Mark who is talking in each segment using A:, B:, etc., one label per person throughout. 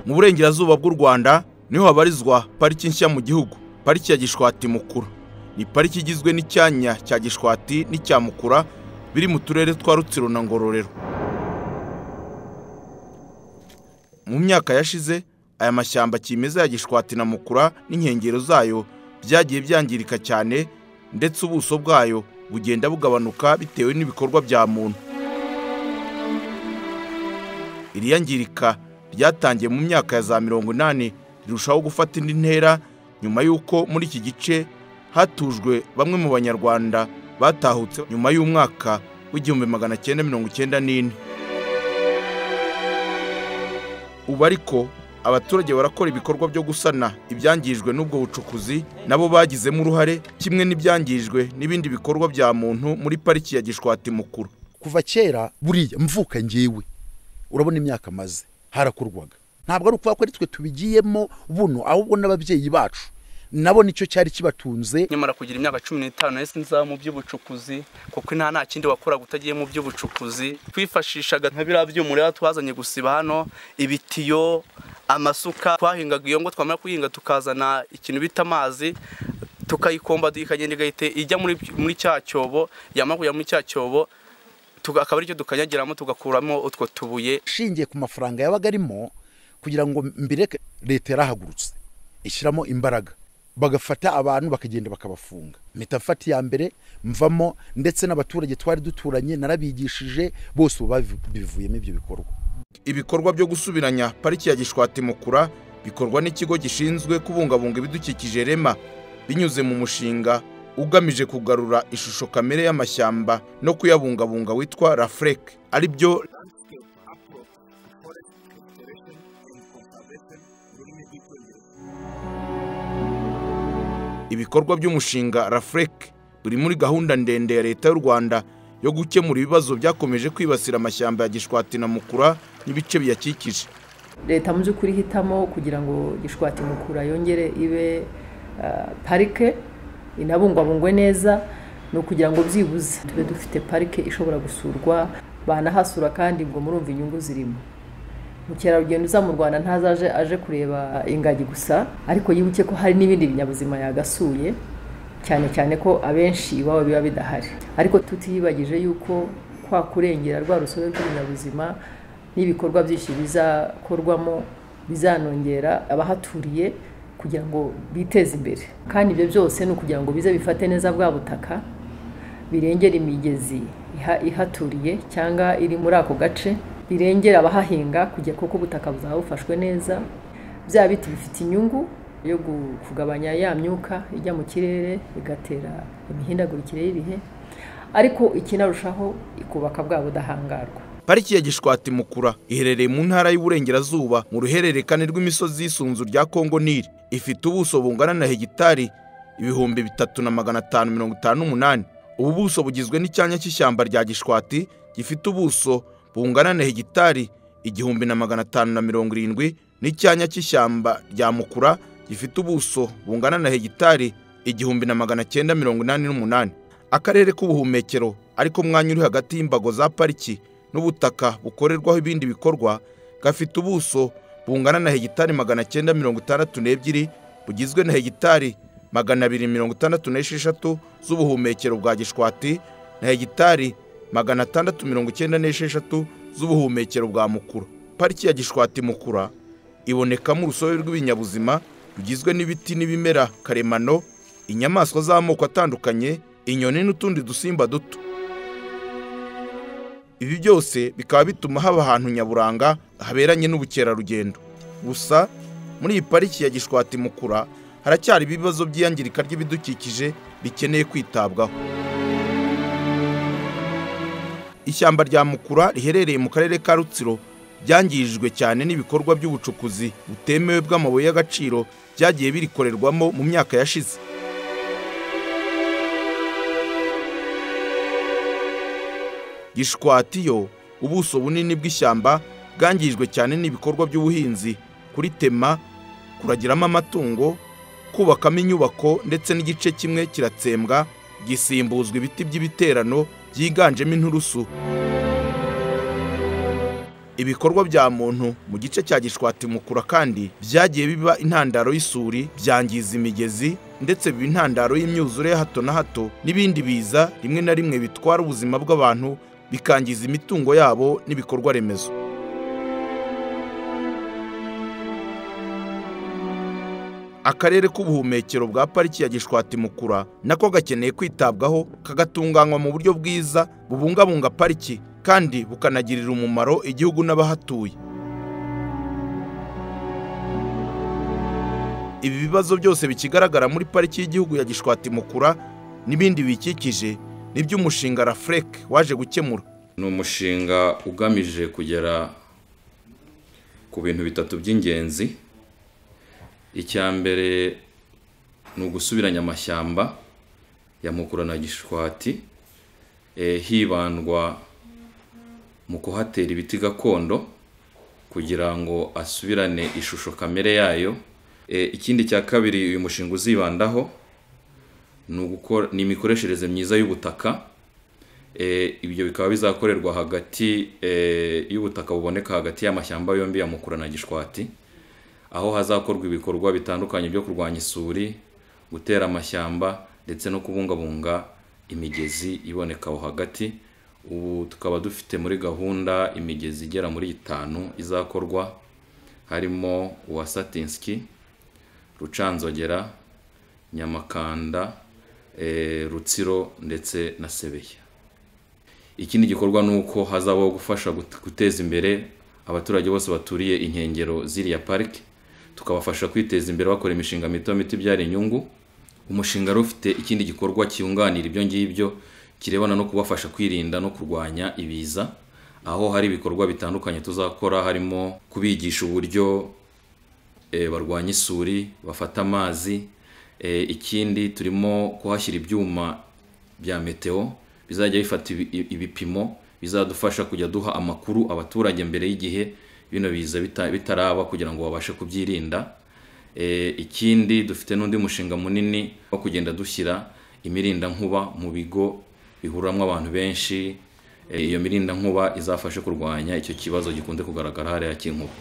A: mu burengerazuba bw'u rwanda niho habarizwa pariki nshya mu gihugu pariki ya gishwati mukura ni pariki igizwe n'icyanya cya gishwati n'icya mukura biri mu turere twa rutsiro na ngororero mu myaka yashize aya mashyamba kimeza ya gishwati na mukura n'inkengero zayo byagiye byangirika cyane ndetse ubuso bwayo bugenda bugabanuka bitewe n'ibikorwa bya muntu iri yangirika ryatangiye mu myaka ya za mirongo inani rirushaho gufata indi ntera nyuma y'uko muri iki gice hatujwe bamwe mu banyarwanda batahutse nyuma y'umwaka w'igihumbi magana cyenda mirongo icyenda n'ine ubu ariko abaturage barakora ibikorwa byo gusana ibyangijwe n'ubwo bucukuzi nabo bagizemo uruhare kimwe n'ibyangijwe n'ibindi bikorwa bya muntu muri pariki ya gishwati mukuru
B: kuva kera buriya mvuka ngewe urabona imyaka amaze harakorwaga ntabwo ari ukuvuga ko ari twe tubigiyemo buno ahubwo n'ababyeyi bacu nabo nicyo cyari kibatunze
C: nyamara kugira imyaka cumi n'itanu nahise nza mu by'ubucukuzi kuko nta nta kindi wakoraga utagiye mu by'ubucukuzi twifashishaga nka biriya byuma rero twazanye gusiba hano ibitiyo amasuka twahingaga iyo ngo twamara kuyihinga tukazana ikintu bita amazi tukayikomba ikagenda igahita ijya muri cya cyobo yamara kujya muri cya cyobo akaba aricyo dukanyagiramo tugakuramo utwo tubuye
B: ishingiye ku mafaranga yabaga arimo kugira ngo mbireke leta yarahagurutse ishyiramo imbaraga bagafata abantu bakagenda bakabafunga mpitafata iya mbere mvamo ndetse n'abaturage twari duturanye narabigishije bose ubu bivuyemo ibyo bikorwa
A: ibikorwa byo gusubiranya pariki ya gishwati mukura bikorwa n'ikigo gishinzwe kubungabunga ibidukikije rema binyuze mu mushinga ugamije kugarura ishusho kamere y'amashyamba no kuyabungabunga witwa rafureke ari byo ibikorwa by'umushinga rafureke biri muri gahunda ndende ya leta y'u rwanda yo gukemura ibibazo byakomeje kwibasira amashyamba ya gishwati na mukura n'ibice biyakikije
D: leta mu by'ukuri ihitamo kugira ngo gishwati mukura yongere ibe parike inabungwabungwe neza ni ukugira ngo byibuze tube dufite parike ishobora gusurwa banahasura kandi ubwo murumva inyungu zirimo mukerarugendo uza mu rwanda ntazaje aje kureba ingagi gusa ariko yibuke ko hari n'ibindi binyabuzima yagasuye cyane cyane ko abenshi iwabo biba bidahari ariko tutiyibagije yuko kwa kurengera rwa rusobe rw'ibinyabuzima n'ibikorwa byinshi bizakorwamo bizanongera abahaturiye kugira ngo biteze imbere kandi ibyo byose ni ukugira ngo bize bifate neza bwa butaka birengere imigezi ihaturiye cyangwa iri muri ako gace birengera abahahinga kujya kuko ubutaka buzaba bufashwe neza bya biti bifite inyungu yo kugabanya ya myuka ijya mu kirere bigatera imihindagurikire y'ibihe ariko ikinarushaho ikubaka bwa budahangarwa
A: pariki ya gishwati mukura iherereye mu ntara y'uburengerazuba mu ruhererekane rw'imisozi y'isunzu rya kongo nili ifite ubuso bungana na hegitari ibihumbi bitatu na magana atanu mirongo itanu n'umunani ubu buso bugizwe n'icyanya cy'ishyamba rya gishwati gifite ubuso bungana na hegitari igihumbi na magana atanu na mirongo irindwi n'icyanya cy'ishyamba rya mukura gifite ubuso bungana na hegitari igihumbi na magana cyenda mirongo inani n'umunani akarere k'ubuhumekero ariko umwanya uri hagati y'imbago za pariki n'ubutaka bukorerwaho ibindi bikorwa gafite ubuso bungana na hegitari magana cyenda mirongo itandatu n'ebyiri bugizwe na hegitari magana abiri mirongo itandatu n'esheshatu z'ubuhumekero bwa gishwati na hegitari magana atandatu mirongo icyenda n'esheshatu z'ubuhumekero bwa mukura pariki ya gishwati mukura ibonekamo urusobe rw'ibinyabuzima rugizwe n'ibiti n'ibimera karemano inyamaswa z'amoko atandukanye inyoni n'utundi dusimba duto ibi byose bikaba bituma haba ahantu nyaburanga haberanye n'ubukerarugendo gusa muri iyi pariki ya gishwati mukura haracyari ibibazo by'iyangirika ry'ibidukikije bikeneye kwitabwaho ishyamba rya mukura riherereye mu karere ka rutsiro ryangijwe cyane n'ibikorwa by'ubucukuzi butemewe bw'amabuye y'agaciro byagiye birikorerwamo mu myaka yashize gishwati yo ubuso bunini bw'ishyamba bwangijwe cyane n'ibikorwa by'ubuhinzi kuritema kuragiramo amatungo kubakamo inyubako ndetse n'igice kimwe kiratsembwa gisimbuzwa ibiti by'ibiterano byiganjemo inturusu ibikorwa bya muntu mu gice cya gishwati mukura kandi byagiye biba intandaro y'isuri byangiza imigezi ndetse biba intandaro y'imyuzure ya hato na hato n'ibindi biza rimwe na rimwe bitwara ubuzima bw'abantu bikangiza imitungo yabo n'ibikorwa remezo akarere k'ubuhumekero bwa pariki ya gishwati mukura nako gakeneye kwitabwaho kagatunganywa mu buryo bwiza bubungabunga pariki kandi bukanagirira umumaro igihugu n'abahatuye ibi bibazo byose bikigaragara muri pariki y'igihugu ya gishwati mukura n'ibindi biyikikije ni by'umushinga rafurek waje gukemura
E: ni umushinga ugamije kugera ku bintu bitatu by'ingenzi icya mbere ni ugusubiranya amashyamba ya mukura na gishwati eh, hibandwa mu kuhatera ibiti gakondo kugira ngo asubirane ishusho kamere yayo ikindi cya kabiri uyu mushinga uzibandaho ni imikoreshereze myiza y'ubutaka ibyo bikaba bizakorerwa hagati y'ubutaka buboneka hagati y'amashyamba yombi ya mukura na gishwati aho hazakorwa ibikorwa bitandukanye byo kurwanya isuri gutera amashyamba ndetse no kubungabunga imigezi iboneka aho hagati ubu tukaba dufite muri gahunda imigezi igera muri itanu izakorwa harimo uwa satinski rucanzogera nyamakanda rutsiro ndetse na sebeya ikindi gikorwa ni uko hazabaho gufasha guteza imbere abaturage bose baturiye inkengero z'iriya parike tukabafasha kwiteza imbere bakora imishinga mito mito ibyara inyungu umushinga wari ufite ikindi gikorwa cyunganira ibyo ngibyo kirebana no kubafasha kwirinda no kurwanya ibiza aho hari ibikorwa bitandukanye tuzakora harimo kubigisha uburyo barwanya isuri bafata amazi ikindi turimo kuhashyira ibyuma bya meteo bizajya bifata ibipimo bizadufasha kujya duha amakuru abaturage mbere y'igihe bino biza bitaraba kugira ngo babashe kubyirinda ikindi dufite n'undi mushinga munini wo kugenda dushyira imirindankuba mu bigo bihuriramo abantu benshi iyo mirinda nkuba izafashe kurwanya icyo kibazo gikunze kugaragara hariya cy'inkuba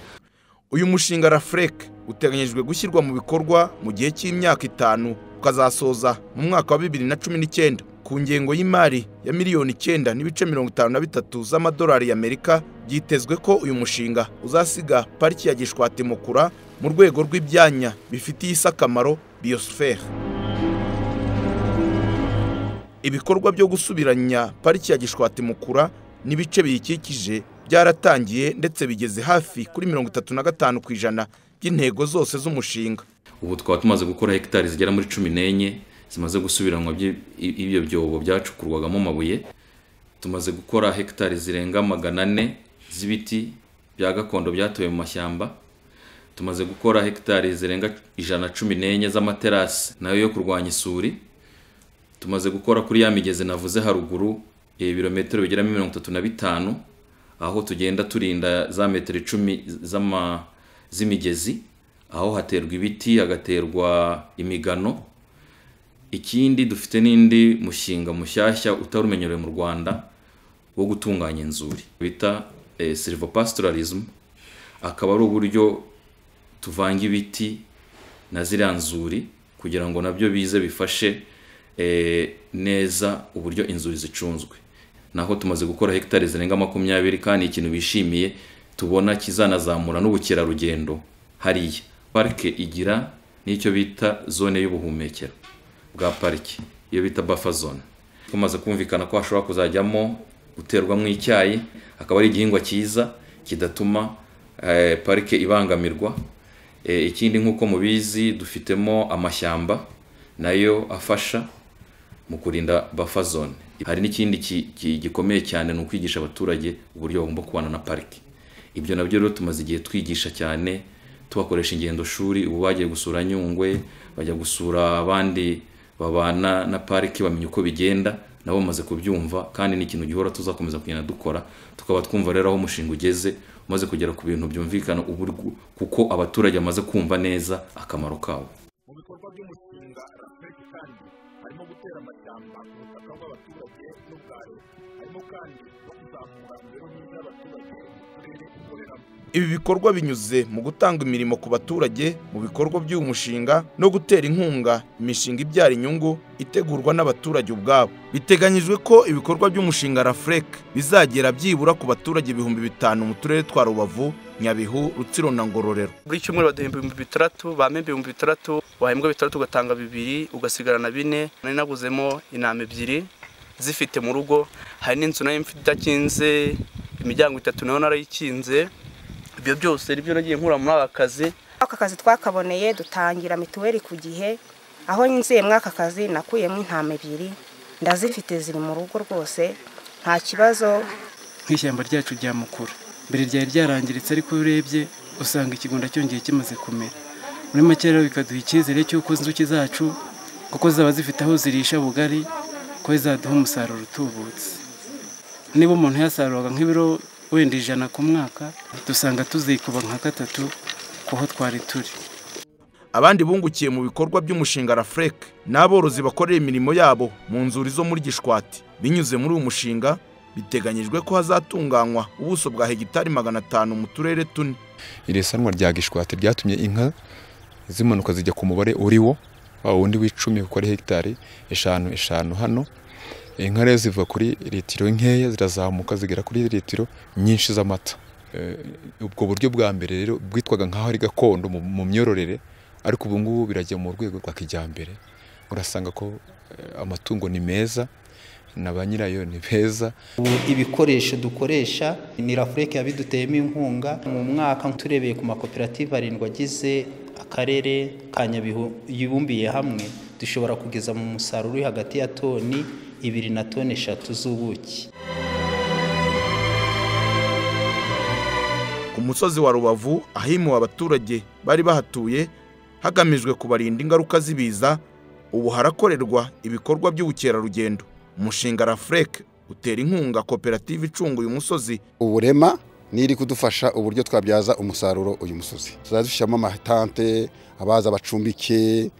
A: uyu mushinga rafureke uteganyijwe gushyirwa mu bikorwa mu gihe cy'imyaka itanu ukazasoza mu mwaka wa bibiri na cumi n'icyenda ku ngengo y'imari ya miliyoni icyenda n'ibice mirongo itanu na bitatu z'amadolari y'amerika byitezwe ko uyu mushinga uzasiga pariki ya gishwati mukura mu rwego rw'ibyanya bifitiye isi akamaro biyosiferi ibikorwa byo gusubiranya pariki ya gishwati mukura n'ibice biyikikije byaratangiye ndetse bigeze hafi kuri mirongo itatu na gatanu ku ijana by'intego zose z'umushinga
E: ubu twaba tumaze gukora hegitari zigera muri cumi n'enye zimaze gusubiranwa ibyo byobo byacukurwagamo amabuye tumaze gukora hegitari zirenga magana ane z'ibiti bya gakondo byatowe mu mashyamba tumaze gukora hegitari zirenga ijana cumi n'enye z'amaterasi nayo yo kurwanya isuri tumaze gukora kuri ya migezi navuze haruguru ibirometero bigera mirongo itatu na bitanu aho tugenda turinda za metero icumi z'imigezi aho haterwa ibiti hagaterwa imigano ikindi dufite n'indi mushinga mushyashya utari umenyerewe mu rwanda wo gutunganya inzuri bita silva pastoralism akaba ari uburyo tuvanga ibiti na ziriya nzuri kugira ngo nabyo bize bifashe neza uburyo inzuri zicunzwe naho tumaze gukora hegitari zirenga makumyabiri kandi ikintu bishimiye tubona kizanazamura n'ubukerarugendo hariya parike igira n'icyo bita zone y'ubuhumekero bwa parike iyo bita bafa zone tumaze kumvikana ko hashobora kuzajyamo guterwamo icyayi akaba ari igihingwa cyiza kidatuma parike ibangamirwa ikindi nk'uko mubizi dufitemo amashyamba nayo afasha mu kurinda buffer zone hari n'ikindi gikomeye cyane ni ukwigisha abaturage uburyo bagomba kubana na pariki ibyo nabyo rero tumaze igihe twigisha cyane tubakoresha ingendo shuri ubu bagiye gusura nyungwe bajya gusura abandi babana na pariki bamenya uko bigenda nabo bamaze kubyumva kandi ni ikintu gihora tuzakomeza kugenda dukora tukaba twumva rero aho umushinga ugeze umaze kugera ku bintu byumvikana kuko abaturage bamaze kumva neza akamaro kawo
F: harimo gutera amashyamba ku butaka bw'abaturage n'ubwa leta harimo
A: ibi bikorwa binyuze mu gutanga imirimo ku baturage mu bikorwa by'uyu mushinga no gutera inkunga imishinga ibyara inyungu itegurwa n'abaturage ubwabo biteganyijwe ko ibikorwa by'umushinga rafurek bizagera byibura ku baturage ibihumbi bitanu mu turere twa rubavu nyabihu rutsiro na ngororero
C: buri cyumweru baduha ibihumbi bitandatu bampa ibihumbi bitandatu wahembwa bitandatu ugatanga bibiri ugasigarana bine nari naguzemo intama ebyiri zifite mu rugo hari n'inzu nayo mfite idakinze imiryango itatu nayo narayikinze ibyo byose nibyo nagiye nkura muri aka kazi
F: aka kazi twakaboneye dutangira mituweli ku gihe aho nziye muri aka kazi nakuyemo intama ebyiri ndazifite ziri mu rugo rwose nta kibazo
G: nk'ishyamba ryacu rya mukura mbere ryari ryarangiritse ariko iyo urebye usanga ikigunda cyongeye kimaze kumera muri make rero bikaduha icyizere cy'uko inzuki zacu kuko zaba zifite aho zirisha bugari ko zizaduha umusaruro utubutse niba umuntu yasaruraga nk'ibiro wenda ijana ku mwaka dusanga tuzikuba nka gatatu kuho twari turi
A: abandi bungukiye mu bikorwa by'umushinga rafurek ni aborozi bakorera imirimo yabo mu nzuri zo muri gishwati binyuze muri uyu mushinga biteganyijwe ko hazatunganywa ubuso bwa hegitari magana atanu mu turere tune
H: iri sanwa rya gishwati ryatumye inka zimanuka zijya ku mubare uriwo wa wundi w'icumi kuko ari hegitari eshanu eshanu hano inka rero ziva kuri litiro nkeya zirazamuka zigera kuri litiro nyinshi z'amata Eh, ubwo buryo bwa mbere rero bwitwaga nk'aho ari gakondo mu- mu myororere ariko ubu ngubu birajya mu rwego rwa kijyambere urasanga ko eh, amatungo ni meza na ba nyirayo ni beza
I: Ubu ibikoresho dukoresha ni rafureke yabiduteyemo inkunga mu mwaka turebeye ku makoperative arindwi agize akarere ka nyabihu yibumbiye hamwe dushobora kugeza mu musaruro uri hagati ya toni ibiri na toni eshatu z'ubuki
A: ku musozi wa rubavu ahimuwe abaturage bari bahatuye hagamijwe kubarinda ingaruka z'ibiza ubu harakorerwa ibikorwa by'ubukerarugendo umushinga rafurek utera inkunga koperative icunguye umusozi
J: uburema n'iri kudufasha uburyo twabyaza umusaruro uyu musozi tuzajya dushyiramo amatante abaza bacumbike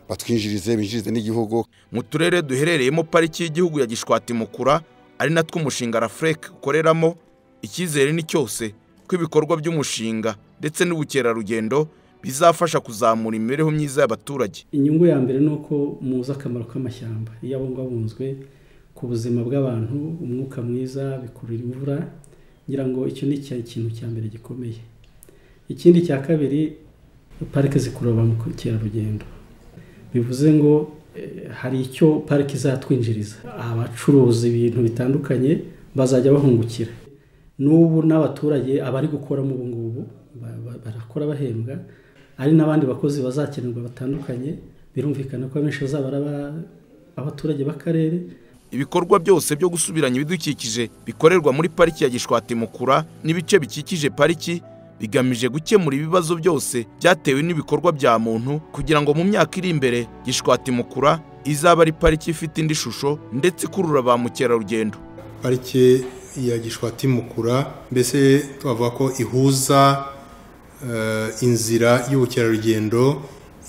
J: batwinjirize binjirize n'igihugu
A: mu turere duherereyemo pariki y'igihugu ya gishwati mukura ari natwo umushinga rafurek ukoreramo icyizere ni cyose ko ibikorwa by'umushinga ndetse n'ubukerarugendo bizafasha kuzamura imibereho myiza y'abaturage
K: inyungu ya mbere ni uko muzi akamaro k'amashyamba iyo abungabunzwe ku buzima bw'abantu umwuka mwiza bikurura imvura ngira ngo icyo ni cya- ikintu cya mbere gikomeye ikindi cya kabiri parike zikurura ba mukerarugendo bivuze ngo eh, hari icyo parike izatwinjiriza abacuruza ibintu bitandukanye bazajya bahungukira n'ubu n'abaturage abari gukoramo ubu ngubu ba- ba- barakora bahembwa hari n'abandi bakozi bazakenerwa batandukanye birumvikana ko abenshi bazaba ari aba- abaturage b'akarere
A: ibikorwa byose byo gusubiranya ibidukikije bikorerwa muri pariki ya gishwati mukura n'ibice bikikije pariki bigamije gukemura ibibazo byose byatewe n'ibikorwa bya muntu kugira ngo mu myaka iri imbere gishwati mukura izaba ari pariki ifite indi shusho ndetse ikurura ba mukerarugendo
L: parike ya gishwati mukura mbese twavuga ko ihuza eh, inzira y'ubukerarugendo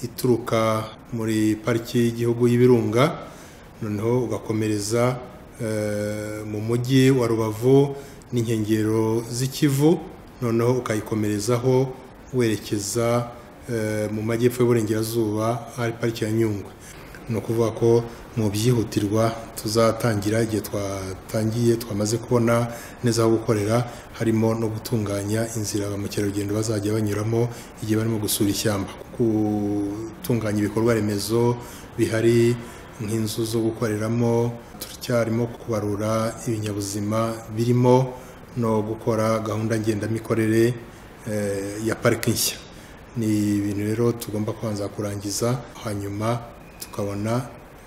L: ituruka muri pariki y'igihugu y'ibirunga noneho ugakomereza eh, mu mujyi wa rubavu n'inkengero z'ikivu noneho ukayikomerezaho werekeza eh, mu majyepfo y'uburengerazuba ahari pariki ya nyungwe ni ukuvuga ko mu byihutirwa tuzatangira igihe twatangiye twamaze kubona neza aho gukorera harimo no gutunganya inzira ba mukerarugendo bazajya banyuramo igihe barimo gusura ishyamba gutunganya ibikorwa remezo bihari nk'inzu zo gukoreramo turacyarimo kubarura ibinyabuzima birimo no gukora gahunda ngendamikorere eh, ya pariki nshya ni ibintu rero tugomba kubanza kurangiza hanyuma tukabona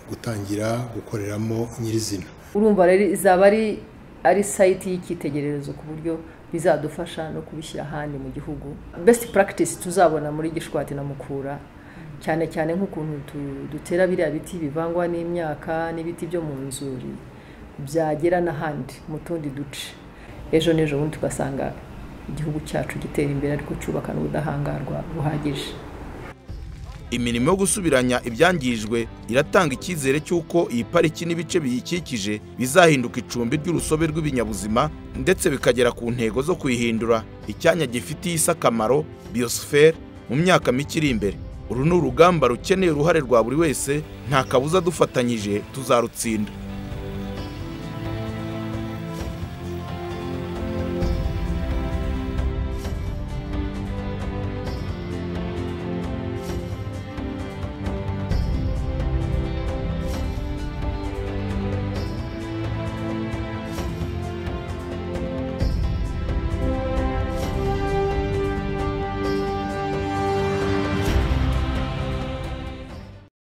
L: gutangira gukoreramo nyirizina
D: urumva rero izaba ari ari sayiti y'icyitegererezo ku buryo bizadufasha no kubishyira ahandi mu gihugu besiti puragitisi tuzabona muri gishwati na mukura cyane cyane nk'ukuntu tu- dutera biriya biti bivangwa n'imyaka n'ibiti byo mu nzuri byagera n'ahandi mu tundi duce ejo n'ejo bundi tugasanga igihugu cyacu gitera imbere ariko cyubakana ubudahangarwa buhagije
A: imirimo yo gusubiranya ibyangijwe iratanga icyizere cy'uko iyi pariki n'ibice biyikikije bizahinduka icumbi ry'urusobe rw'ibinyabuzima ndetse bikagera ku ntego zo kuyihindura icyanya gifitiye isi akamaro biyosiferi mu myaka mike iri imbere uru ni urugamba rukeneye uruhare rwa buri wese nta kabuza dufatanyije tuzarutsinda